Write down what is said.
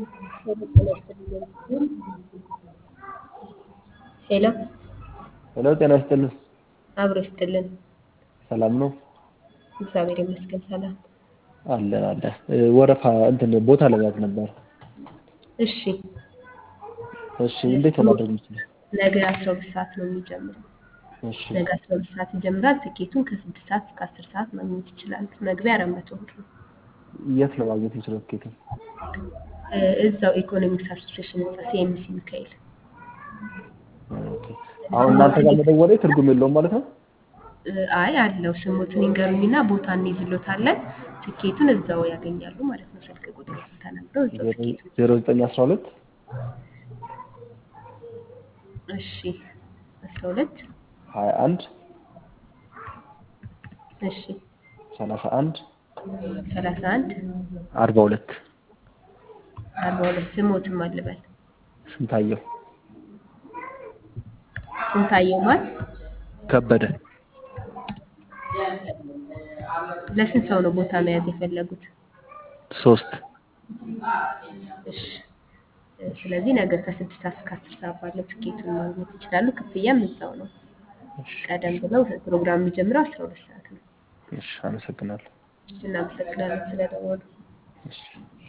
ሄሎ ሄሎ ጤና ይስጥልን። አብሮ ይስጥልን። ሰላም ነው? እግዚአብሔር ይመስገን ሰላም። አለን አለን። ወረፋ እንትን ቦታ ለመያዝ ነበር። እሺ እሺ እንዴት ነው ማድረግ የምችለው? ነገ አስራ ሁለት ሰዓት ነው የሚጀምረው። እሺ ነገ አስራ ሁለት ሰዓት ይጀምራል። ትኬቱን ከስድስት ሰዓት እስከ አስር ሰዓት ማግኘት ይችላሉ። መግቢያ አራት መቶ ብር ነው። የት ነው ማግኘት የምችለው ትኬቱን? እ፣ እዛው ኢኮኖሚክስ አሶሲዬሽን ህንፃ ሲኤምሲ ሚካኤል። ኦኬ። አሁን እናንተ ጋር መደወሌ ትርጉም የለውም ማለት ነው? እ፣ አይ አለው ስሙትን ይንገሩኝና ቦታ እንይዝሎታለን። ትኬቱን እዛው ያገኛሉ ማለት ነው። ስልክ ቁጥር ተናግረው እዛው ትኬቱን ዜሮ ዘጠኝ አስራ ሁለት እሺ አስራ ሁለት ሀያ አንድ እሺ ሰላሳ አንድ ሰላሳ አንድ አርባ ሁለት አርባ ሁለት ስሞትም አልበል ስንታየው ስንታየው ማን ከበደ ለስንት ሰው ነው ቦታ መያዝ የፈለጉት? ሶስት እሺ እ፣ ስለዚህ ነገ ከስድስት ሰዓት እስከ አስር ሰዓት ባለው ትኬቱን ማግኘት ይችላሉ። ክፍያም እዛው ነው። ቀደም ብለው ፕሮግራም የሚጀምረው አስራ ሁለት ሰዓት ነው። እሺ አመሰግናለሁ። እናመሰግናለን ስለደወሉ። እሺ